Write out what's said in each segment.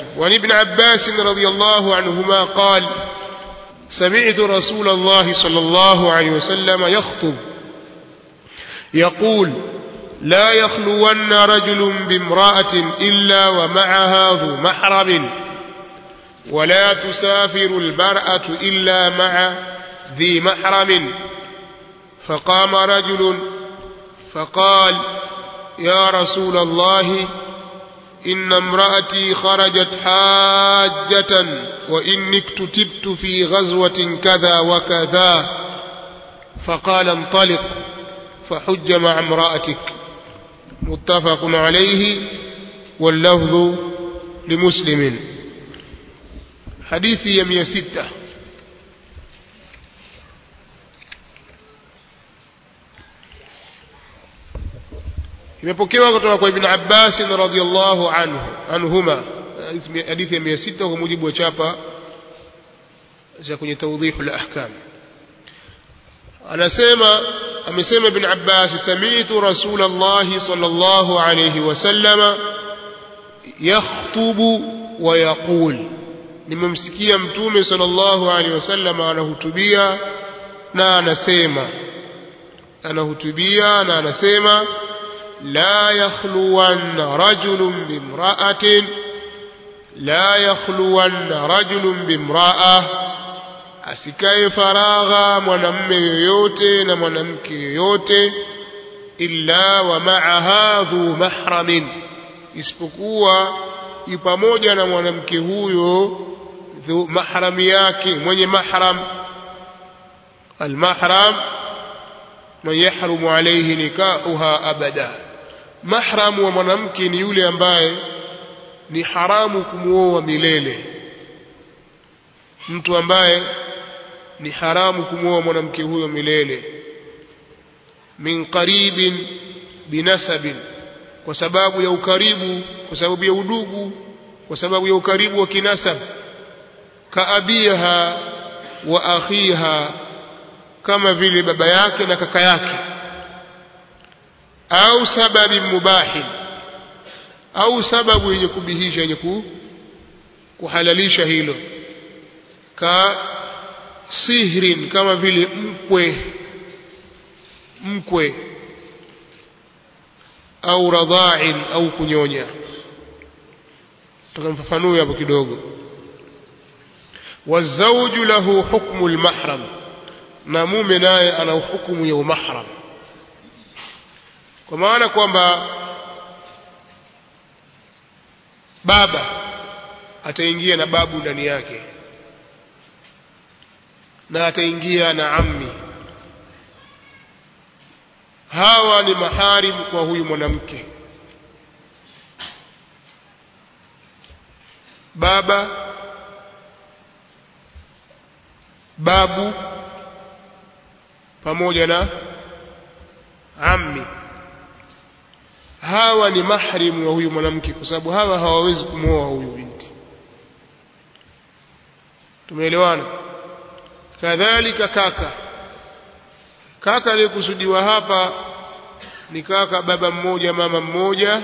وعن ابن عباس رضي الله عنهما قال سمعت رسول الله صلى الله عليه وسلم يخطب يقول لا يخلون رجل بامرأة إلا ومعها ذو محرم ولا تسافر المرأة إلا مع ذي محرم فقام رجل فقال يا رسول الله إن امرأتي خرجت حاجة وإني اكتتبت في غزوة كذا وكذا فقال انطلق فحج مع امرأتك متفق عليه واللفظ لمسلم حديث يمية ستة imepokewa kutoka kwa ibn Abbas radhiyallahu anhu anhuma hadithi ya 600 kwa mujibu wa chapa za kwenye tawdihul ahkam anasema amesema ibn Abbas sami'tu rasulullah sallallahu alayhi wasallama yakhutubu wa yaqul nimemsikia mtume sallallahu alayhi wasallam anahutubia na anasema anahutubia na anasema لا يخلون رجل بامرأة لا يخلون رجل بامرأة asikae faragha mwanamme yoyote na mwanamke yoyote illa wa ma'aha dhu mahramin isipokuwa yu pamoja na mwanamke huyo dhu mahrami yake mwenye mahram almahram man yahrumu alayhi nikahuha abada mahram wa mwanamke ni yule ambaye ni haramu kumuoa milele mtu ambaye ni haramu kumuoa mwanamke huyo milele min qaribin binasabin kwa sababu ya ukaribu kwa sababu ya udugu kwa sababu ya ukaribu wa kinasab kaabiha wa akhiha kama vile baba yake na kaka yake au sababi mubahi au sababu yenye kubihisha yenye kuhalalisha hilo ka sihrin kama vile mkwe mkwe au radha'in au kunyonya tukamfafanua hapo kidogo wazauju lahu hukmu almahram na mume naye ana hukumu ya umahram kwa maana kwamba baba ataingia na babu ndani yake na ataingia na ammi hawa ni maharim kwa huyu mwanamke baba babu pamoja na ammi hawa ni mahrimu wa huyu mwanamke kwa sababu hawa hawawezi kumwoa huyu binti tumeelewana kadhalika kaka kaka aliyekusudiwa hapa ni kaka baba mmoja mama mmoja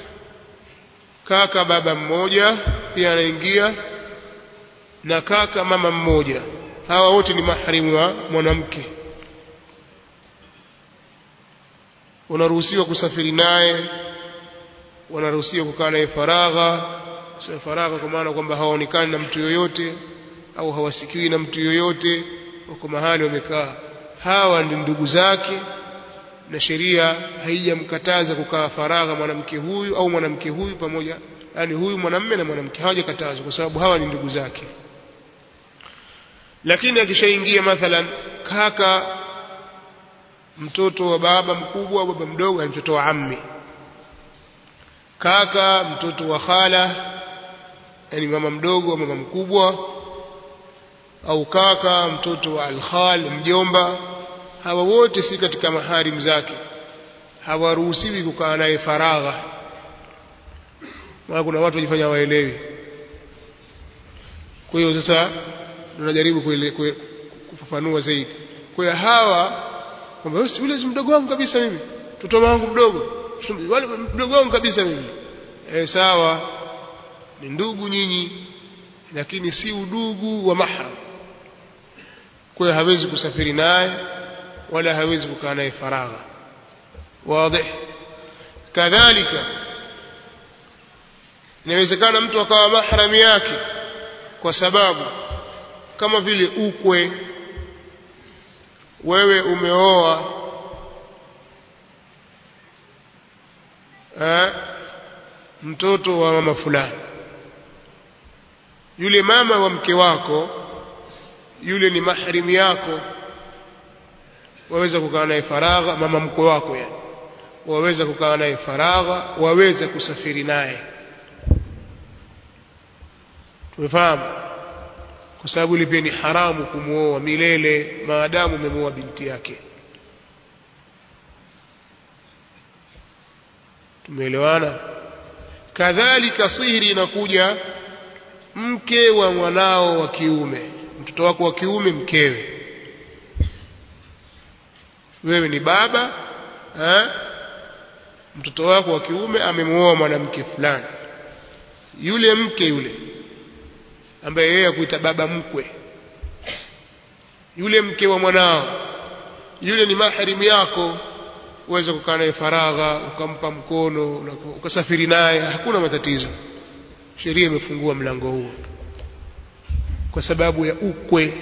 kaka baba mmoja pia anaingia na kaka mama mmoja hawa wote ni mahrimu wa mwanamke unaruhusiwa kusafiri naye wanaruhusiwa kukaa naye faragha sio faragha kwa maana kwamba hawaonekani na mtu yoyote au hawasikiwi na mtu yoyote wako mahali wamekaa hawa ni ndugu zake na sheria haijamkataza kukaa faragha mwanamke huyu au mwanamke huyu pamoja yani huyu mwanamme na mwanamke hawajakatazwa kwa sababu hawa ni ndugu zake lakini akishaingia mathalan kaka mtoto wa baba mkubwa au baba mdogo ni mtoto wa ammi kaka mtoto wa khala yani mama mdogo au mama mkubwa au kaka mtoto wa alkhal mjomba hawa wote si katika maharim zake hawaruhusiwi kukaa naye faragha maana kuna watu wajifanya waelewi kwa hiyo sasa tunajaribu kufafanua zaidi kwa hiyo hawa kwamba yule si mdogo wangu kabisa mimi mtoto wangu mdogo wale mdogo wangu kabisa mimi eh sawa ni ndugu nyinyi lakini si udugu wa mahram kwa hiyo hawezi kusafiri naye wala hawezi kukaa naye faragha wazi kadhalika inawezekana mtu akawa mahrami yake kwa sababu kama vile ukwe wewe umeoa eh, mtoto wa mama fulani yule mama wa mke wako yule ni mahrim yako waweza kukaa naye faragha mama mkwe wako yani waweza kukaa naye faragha waweza kusafiri naye tumefahamu kwa sababu ile pia ni haramu kumuoa milele maadamu umemuoa binti yake tumeelewana kadhalika sihiri inakuja mke wa mwanao wa kiume mtoto wako wa kiume mkewe wewe ni baba ha? mtoto wako wa kiume amemuoa mwanamke fulani yule mke yule ambaye yeye akuita baba mkwe yule mke wa mwanao yule ni maharimu yako uweze kukaa naye faragha ukampa mkono ukasafiri naye hakuna matatizo sheria imefungua mlango huo kwa sababu ya ukwe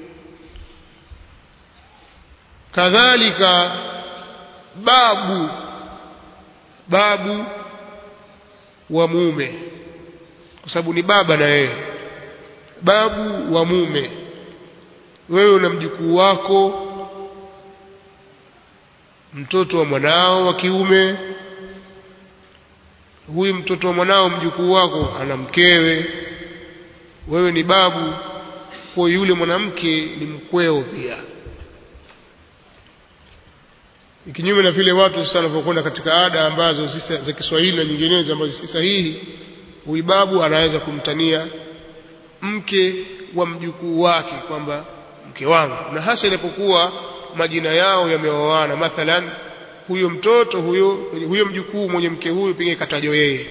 kadhalika babu babu wa mume kwa sababu ni baba na yeye babu wa mume wewe una mjukuu wako mtoto wa mwanao wa kiume huyu mtoto wa mwanao mjukuu wako ana mkewe wewe ni babu kwa yule mwanamke ni mkweo pia kinyume na vile watu sasa wanavyokwenda katika ada ambazo si za Kiswahili na nyinginezo ambazo si sahihi huyu babu anaweza kumtania mke wa mjukuu wake kwamba mke wangu na hasa inapokuwa majina yao yameoana mathalan huyo mtoto huyo huyo mjukuu mwenye mke huyu pengine katajwa yeye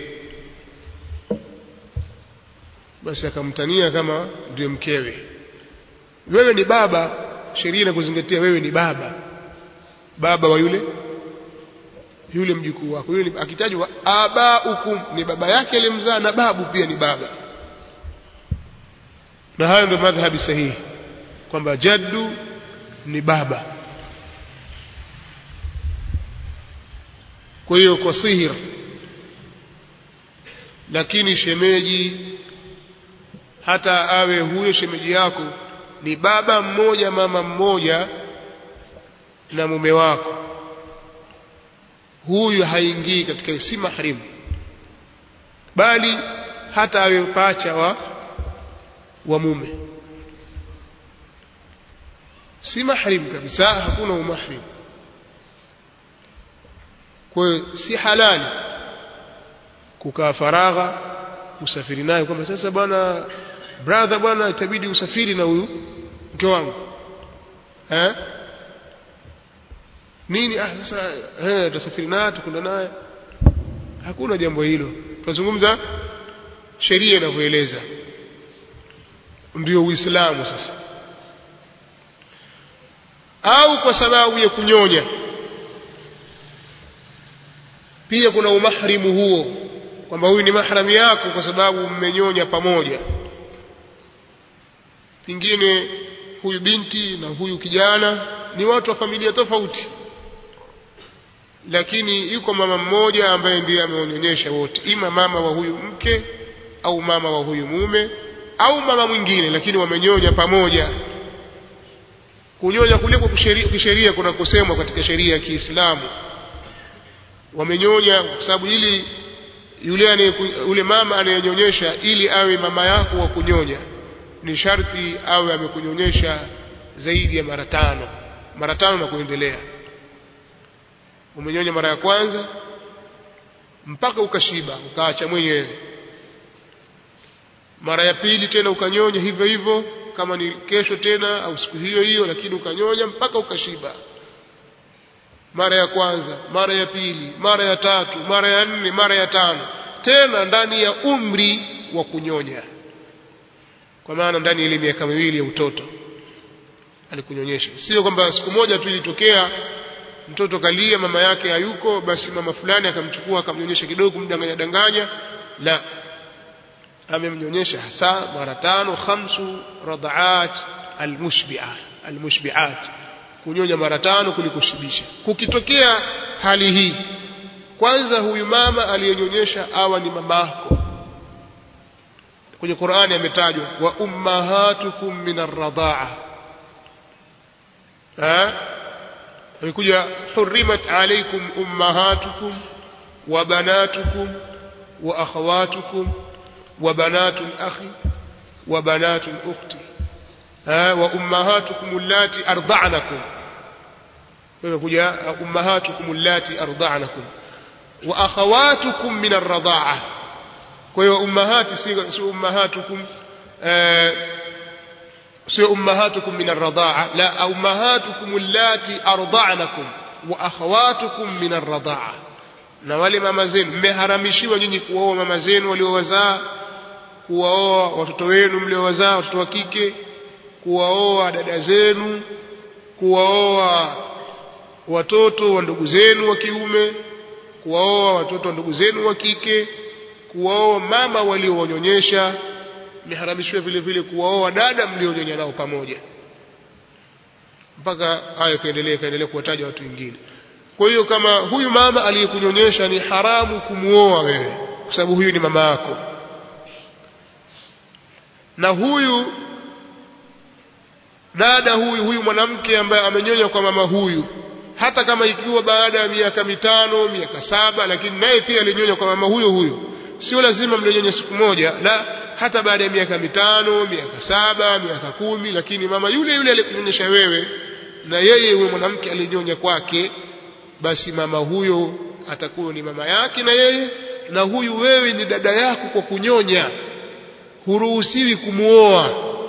basi akamtania kama ndio mkewe wewe ni baba sheria inakuzingatia wewe ni baba baba wa yule yule mjukuu wako yule akitajwa abaukum ni baba yake aliyemzaa na babu pia ni baba na hayo ndio madhhabi sahihi kwamba jaddu ni baba kwa hiyo kwa sihir lakini shemeji hata awe huyo shemeji yako ni baba mmoja mama mmoja na mume wako huyu haingii katika si mahrim bali hata awe pacha wa wa mume si mahrim kabisa hakuna umahrim kwa hiyo si halali kukaa faragha usafiri naye kwamba sasa bwana brother bwana itabidi usafiri na huyu mke wangu eh nini ah sasa eh tutasafiri naye tukunda naye hakuna jambo hilo tunazungumza sheria inavyoeleza ndio uislamu sasa au kwa sababu ya kunyonya pia kuna umahrimu huo kwamba huyu ni mahramu yako kwa sababu mmenyonya pamoja pengine huyu binti na huyu kijana ni watu wa familia tofauti lakini yuko mama mmoja ambaye ndiye ameonyonyesha wote ima mama wa huyu mke au mama wa huyu mume au mama mwingine lakini wamenyonya pamoja kunyonya kuliko kisheria kuna kusemwa katika sheria ya Kiislamu wamenyonya kwa sababu ili yule ane, yule mama anayenyonyesha ili awe mama yako wa kunyonya ni sharti awe amekunyonyesha zaidi ya mara tano mara tano na kuendelea umenyonya mara ya kwanza mpaka ukashiba ukaacha mwenyewe mara ya pili tena ukanyonya hivyo hivyo kama ni kesho tena au siku hiyo hiyo lakini ukanyonya mpaka ukashiba mara ya kwanza mara ya pili mara ya tatu mara ya nne mara ya tano tena ndani ya umri wa kunyonya kwa maana ndani ya ile miaka miwili ya utoto alikunyonyesha sio kwamba siku moja tu ilitokea mtoto kalia mama yake hayuko basi mama fulani akamchukua akamnyonyesha kidogo kumdanganya danganya la amemnyonyesha hasa mara tano khamsu radhaat almushbi'a almushbi'at kunyonya mara tano kulikushibisha kukitokea hali hii kwanza huyu mama aliyenyonyesha awa ni mamako kwenye Qur'ani ametajwa wa ummahatukum min ar-radha'a eh amekuja hurrimat alaykum ummahatukum wa banatukum wa akhawatukum wa banatul akhi wa banatul ukhti eh wa ummahatukum allati arda'nakum amekuja ummahatukum allati arda'nakum wa akhawatukum min ar-radha'a kwa hiyo ummahati si ummahatukum sio ummahatukum min ar-radha'a la ummahatukum allati arda'nakum wa akhawatukum min ar-radha'a na wale mama zenu mmeharamishiwa nyinyi kuoa mama zenu waliowazaa kuwaoa watoto wenu mliowazaa watoto wa kike kuwaoa dada zenu kuwaoa watoto wa ndugu zenu wa kiume kuwaoa watoto wa ndugu zenu wa kike kuwaoa mama waliowanyonyesha imeharamishwa vile vile kuwaoa dada mlionyonya nao pamoja mpaka hayo kaendelea kaendelea kuwataja watu wengine kwa hiyo kama huyu mama aliyekunyonyesha ni haramu kumuoa wewe kwa sababu huyu ni mama yako na huyu dada huyu huyu mwanamke ambaye amenyonya kwa mama huyu hata kama ikiwa baada ya miaka mitano miaka saba lakini naye pia alinyonya kwa mama huyo huyo sio lazima mlinyonya siku moja la hata baada ya miaka mitano miaka saba miaka kumi lakini mama yule yule alikunyonyesha wewe na yeye huyo mwanamke alinyonya kwake basi mama huyo atakuwa ni mama yake na yeye na huyu wewe ni dada yako kwa kunyonya huruhusiwi kumuoa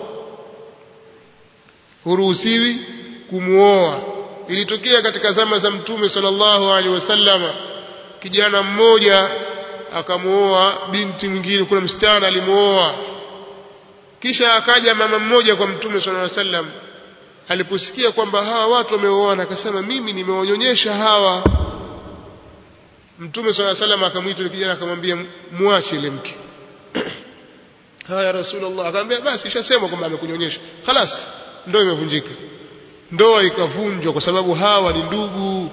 huruhusiwi kumuoa ilitokea katika zama za mtume sallallahu alaihi wasallama kijana mmoja akamuoa binti mwingine kuna msichana alimuoa kisha akaja mama mmoja kwa mtume sallallahu alaihi wasallam aliposikia kwamba hawa watu wameoana akasema mimi nimewanyonyesha hawa mtume sallallahu alaihi wasallam akamwita yule kijana akamwambia muache ile mke haya rasulullah akamwambia basi ishasema kwamba amekunyonyesha خلاص ndoa imevunjika ndoa ikavunjwa kwa sababu hawa ni ndugu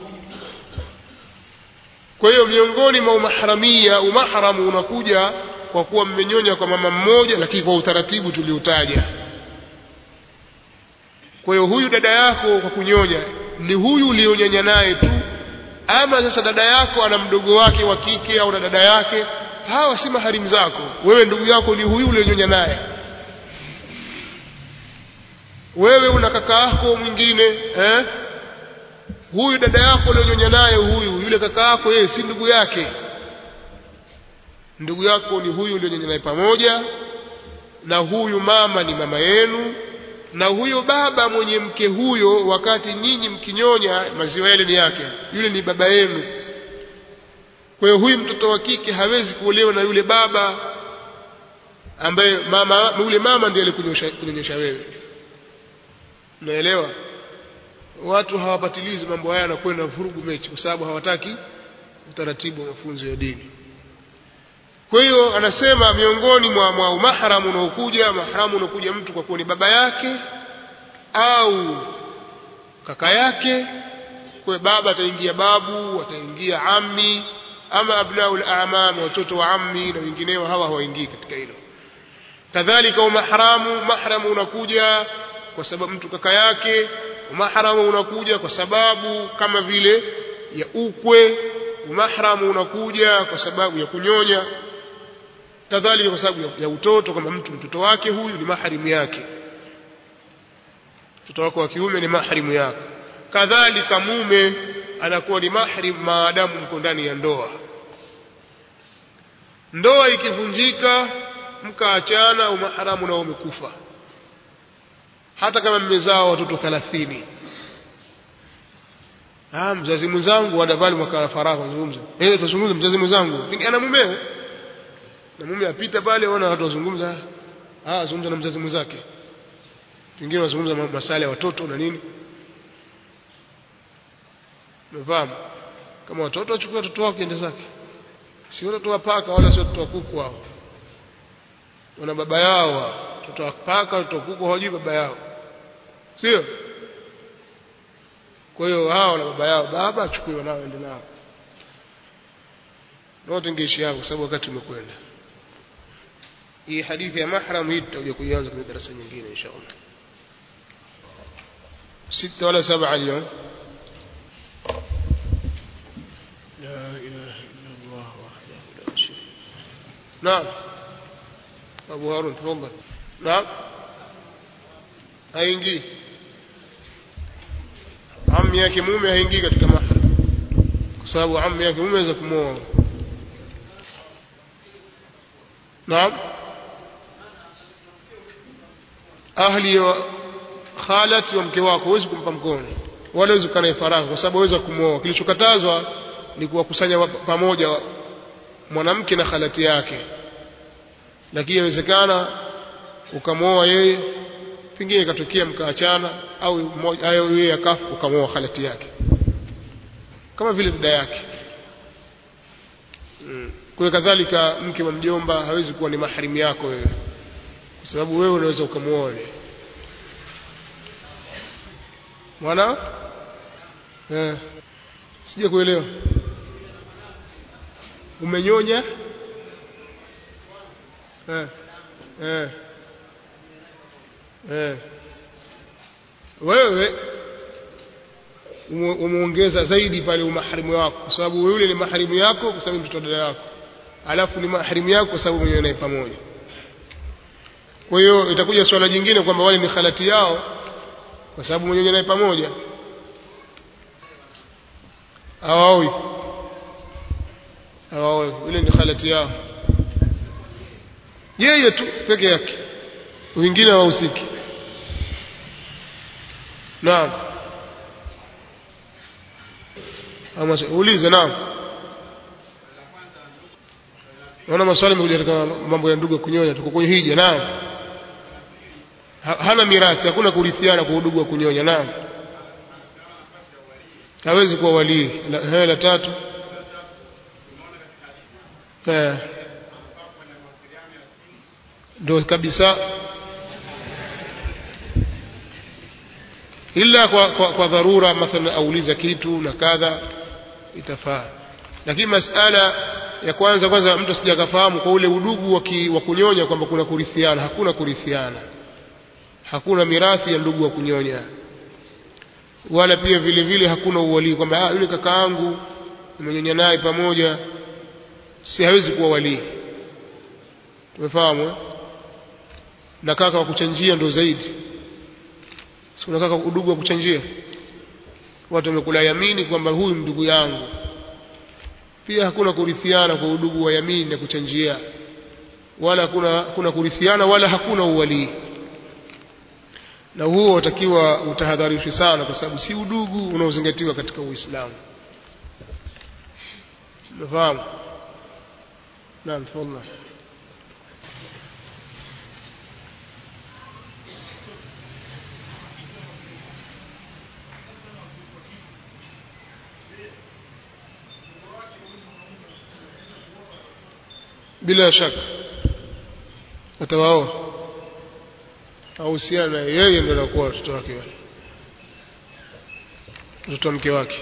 kwa hiyo miongoni mwa umahramia umahramu unakuja kwa kuwa mmenyonya kwa mama mmoja lakini kwa utaratibu tuliotaja kwa hiyo huyu dada yako kwa kunyonya ni huyu ulionyonya naye tu ama sasa dada yako ana mdogo wake wa kike au na dada yake hawa si maharimu zako wewe ndugu yako ni huyu ulionyonya naye wewe una kaka yako mwingine eh huyu dada yako ulionyonya naye huyu yule kaka yako yeye si ndugu yake ndugu yako ni huyu ulionyonya naye pamoja na huyu mama ni mama yenu na huyo baba mwenye mke huyo wakati nyinyi mkinyonya maziwa yale ni yake yule ni baba yenu kwa hiyo huyu mtoto wa kike hawezi kuolewa na yule baba ambaye mama yule mama ndiye alikunyonyesha wewe unaelewa watu hawapatilizi mambo haya na kwenda vurugu mechi kwa sababu hawataki utaratibu wa mafunzo ya dini kwa hiyo anasema miongoni mwa, mwa mahramu unaokuja mahramu unaokuja mtu kwa kuwa ni baba yake au kaka yake kwa baba ataingia babu ataingia ammi ama abnaul a'mam watoto wa ammi na wengineo hawa hawaingii katika hilo kadhalika mahramu mahramu unakuja kwa sababu mtu kaka yake mahramu unakuja kwa sababu kama vile ya ukwe mahramu unakuja kwa sababu ya kunyonya kadhalika kwa sababu ya, ya utoto kama mtu mtoto wake huyu ni maharimu yake mtoto wako wa kiume ni maharimu yako kadhalika mume anakuwa ni mahrim maadamu mko ndani ya ndoa ndoa ikivunjika mkaachana umaharamu nao umekufa hata kama mmezaa watoto 30 ah mzazi mwenzangu wanavali mwaka wa faragha zungumza eh tuzungumze mzazi mwenzangu ana mumewe na mume apita pale ona watu wazungumza ah wazungumza na mzazi mwenzake wengine wazungumza masala ya watoto na nini umefahamu kama watoto wachukue watoto wao kiende zake si watoto wa paka wala sio watoto wa kuku wao wana baba yao watoto wa paka watoto wa kuku hawajui baba yao sio kwa hiyo hao na baba yao baba achukue wanao ende nao wote ngeishi hapo kwa sababu wakati umekwenda hii hadithi ya mahram hii tutakuja kuianza kwenye darasa nyingine inshallah sita wala saba اليوم لا إله إلا الله وحده لا شريك نعم أبو هارون تفضل نعم haingii ammi yake mume haingii katika mahram kwa sababu ammi yake mume aweza kumwoa naam ahli wa khalati wa mke wako huwezi kumpa mkono wala huwezi kukaa naye faragha kwa sababu waweza kumwoa kilichokatazwa ni kuwakusanya pamoja mwanamke na khalati yake lakini inawezekana ukamwoa yeye pengine ikatokea mkaachana au mmoja ayo yeye akafa ukamwoa khalati yake kama vile dada yake mm. kwa kadhalika mke wa mjomba hawezi kuwa ni maharimu yako wewe kwa sababu wewe unaweza ukamwoa yule mwana eh sija kuelewa umenyonya eh eh eh wewe umeongeza zaidi pale umaharimu wako kwa sababu yule ni maharimu yako kwa sababu mtoto dada yako alafu ni maharimu yako kwa sababu mwenyewe naye pamoja kwa hiyo itakuja swala jingine kwamba wale ni khalati yao kwa sababu mwenyewe naye pamoja hawaoi hawaoi yule ni khalati yao yeye tu peke yake wengine hawahusiki naam ama ulize naam naona maswali yamekuja katika mambo ya ndugu kunyonya tuko kwenye hija naam ha, hana mirathi hakuna kurithiana kwa udugu wa kunyonya naam hawezi kuwa walii la, la tatu eh ndo kabisa ila kwa, kwa, kwa dharura mathalan auliza kitu na kadha itafaa lakini masala ya kwanza kwanza mtu asija akafahamu kwa ule udugu wa kunyonya kwamba kuna kurithiana hakuna kurithiana hakuna mirathi ya ndugu wa kunyonya wala pia vile vile hakuna uwalii kwamba ah yule kaka yangu nimenyonya naye pamoja si hawezi kuwa walii tumefahamu eh? na kaka wa kuchanjia ndo zaidi si kuna kaka udugu wa kuchanjia watu wamekula yamini kwamba huyu ndugu yangu pia hakuna kurithiana kwa udugu wa yamini na kuchanjia wala hakuna kuna kurithiana wala hakuna uwalii na huo watakiwa utahadharishwe sana kwa sababu si udugu unaozingatiwa katika Uislamu umefahamu naam tafadhali bila shaka atawaoa ahusiana na yeye ndio anakuwa watoto wake wale mtoto mke wake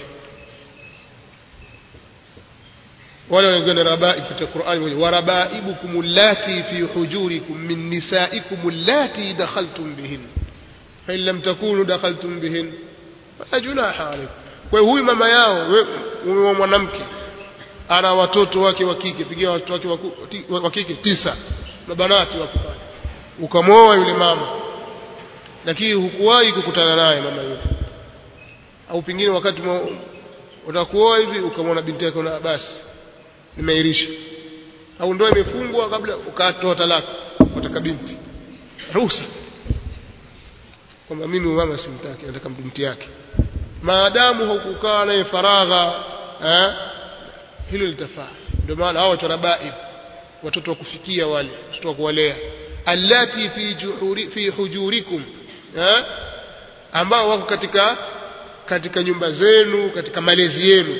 wale wanakwenda rabaib katika Qur'ani warabaibukum allati fi hujurikum min nisaikum allati dakhaltum bihin fa in lam takunu dakhaltum bihin fala junaha alaykum kwa huyu mama yao wewe mwanamke ana watoto wake wa kike pigia watoto wake wa kike tisa mabanati wako pale ukamwoa yule mama lakini hukuwahi kukutana naye mama yule au pengine wakati utakuoa hivi ukamwona binti yako na basi nimeirisha au ndoa imefungwa kabla ukatoa talaka wataka binti ruhusa kwamba mimi mama simtaki nataka binti yake maadamu hukukaa naye faragha eh hilo litafaa ndio maana hao watu rabaib watoto wa kufikia wale watoto wa kuwalea allati fi juhuri, fi hujurikum eh? ambao wako katika katika nyumba zenu katika malezi yenu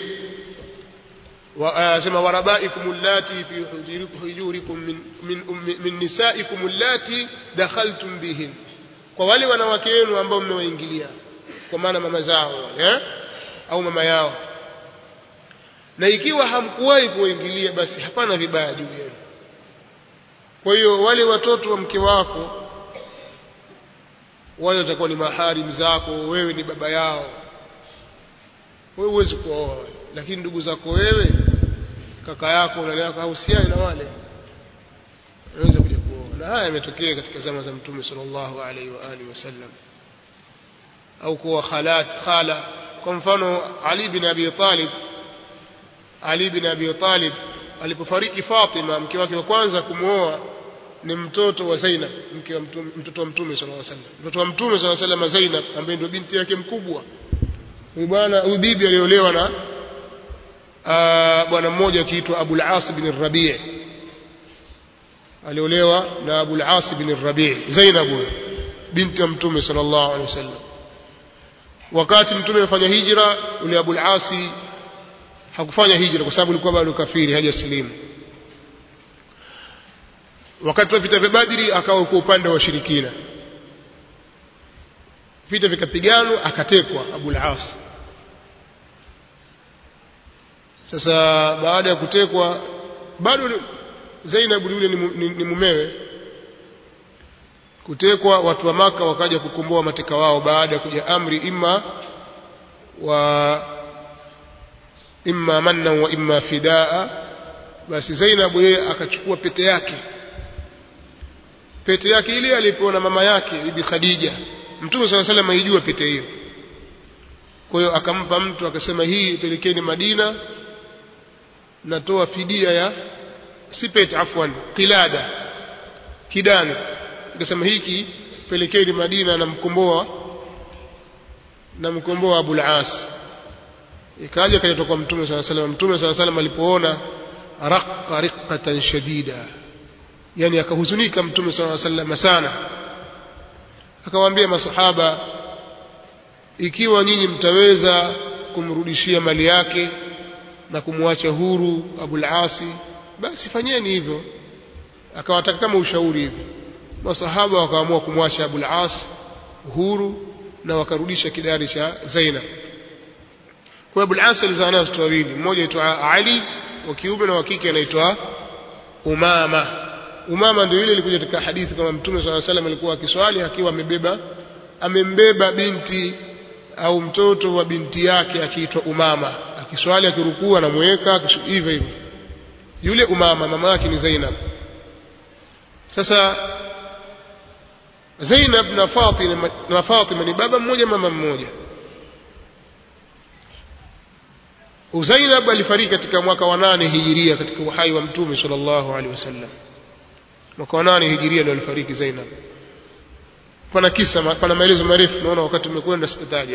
sema warabaikum allati fi hujurikum min, min, min, min nisaikum allati dakhaltum bihin kwa wale wanawake wenu ambao mmewaingilia kwa maana mama zao eh? au mama yao na ikiwa hamkuwahi kuwaingilia basi hapana vibaya juu yenu kwa hiyo wale watoto wa mke wako wale watakuwa ni maharim zako wewe ni baba yao wewe huwezi kuoa lakini ndugu zako wewe kaka yako unalea hahusiani na wale unaweza kuja kuoa na haya yametokea katika zama za mtume sallallahu alaihi wa alihi wasallam au kuwa khalat khala kwa mfano Ali bin Abi Talib Ali bin Abi Talib alipofariki Fatima mke wake wa kwanza kumwoa ni mtoto wa Zainab mke wa mtume, mtoto wa mtume sallallahu alaihi wasallam mtoto wa mtume sallallahu alaihi wasallam Zainab ambaye ndio binti yake mkubwa huyu bwana huyu bibi aliolewa na bwana mmoja akiitwa Abu al-As bin Rabi' aliolewa na Abu al-As bin Rabi' Zainab huyo binti wa mtume sallallahu alaihi wasallam wakati mtume amefanya hijra ule Abu al-As hakufanya hijra kwa sababu alikuwa bado kafiri hajasilimu wakati wa vita vya Badri akawa kwa upande wa washirikina vita vikapiganwa akatekwa Abu al-As sasa baada ya kutekwa bado Zainab yule ni, ni, ni mumewe kutekwa watu wa maka wakaja kukomboa mateka wao baada ya kuja amri imma wa imma manna wa imma fidaa basi Zainab yeye akachukua pete yake pete yake ile alipewa na mama yake bibi Khadija Mtume swalla salam aijua pete hiyo kwa hiyo akampa mtu akasema hii pelekeni Madina natoa fidia ya si pete afwan qilada kidani akasema hiki pelekeni Madina na mkomboa na mkomboa Abu al-As ikaja kaja kwa Mtume swalla salam Mtume swalla salam alipoona raqqa riqqatan shadida yani akahuzunika Mtume swalla salam sana akawaambia masahaba ikiwa nyinyi mtaweza kumrudishia mali yake na kumwacha huru Abul Asi basi fanyeni hivyo akawataka kama ushauri hivi masahaba wakaamua kumwacha Abul As huru na wakarudisha kidari cha Zainab kwa Abul As alizaa naye watoto wawili mmoja aitwa Ali wa kiume na wa kike anaitwa Umama Umama ndio ile ilikuja katika hadithi kama Mtume صلى الله عليه alikuwa akiswali akiwa amebeba amembeba binti au mtoto wa binti yake akiitwa Umama akiswali akirukua anamweka hivyo hivyo yule Umama mama yake ni Zainab sasa Zainab na Fatima na Fatima ni baba mmoja mama mmoja Zainab alifariki katika mwaka wa nane hijiria katika uhai wa Mtume sallallahu alaihi wasallam mwaka wa nane hijiria ndio alifariki Zainab pana kisa pana maelezo marefu naona wakati umekwenda sitataja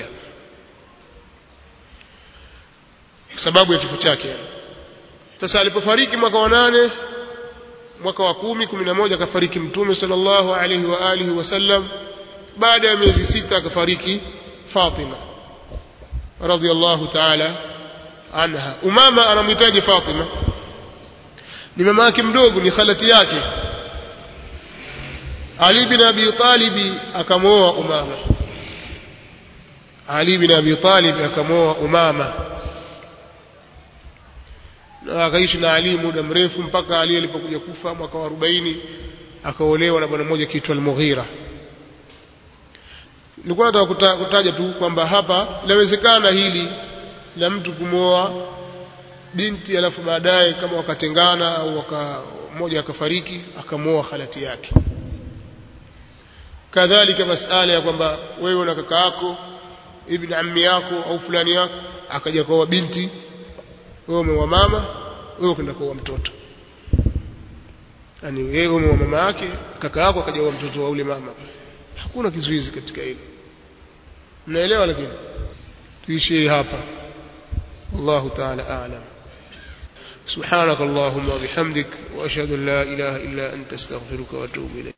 sababu ya kifo chake sasa alipofariki mwaka wa nane mwaka wa kumi kumi na moja akafariki mtume sallallahu alaihi wa alihi wasallam baada ya miezi sita akafariki Fatima radhiallahu ta'ala anha umama anamhitaji Fatima ni mama yake mdogo ni khalati yake Ali bin Abi Talib akamwoa Umama Ali bin Abi Talib akamwoa Umama na akaishi na Ali muda mrefu mpaka Ali alipokuja kufa mwaka wa 40 akaolewa na bwana mmoja kiitwa Al-Mughira nilikuwa nataka kutaja tu kwamba hapa inawezekana hili la mtu kumwoa binti alafu baadaye kama wakatengana au waka mmoja akafariki akamwoa khalati yake kadhalika masala ya kwamba wewe na kaka yako ibn ammi yako au fulani yako akaja kwa binti wewe umewa mama wewe ukaenda kwa mtoto yani wewe umewa mama yake kaka yako akaja kwa mtoto wa ule mama hakuna kizuizi katika hilo mnaelewa lakini tuishie hapa wallahu ta'ala a'lam سبحانك اللهم وبحمدك وأشهد أن لا إله إلا أنت استغفرك وأتوب إليك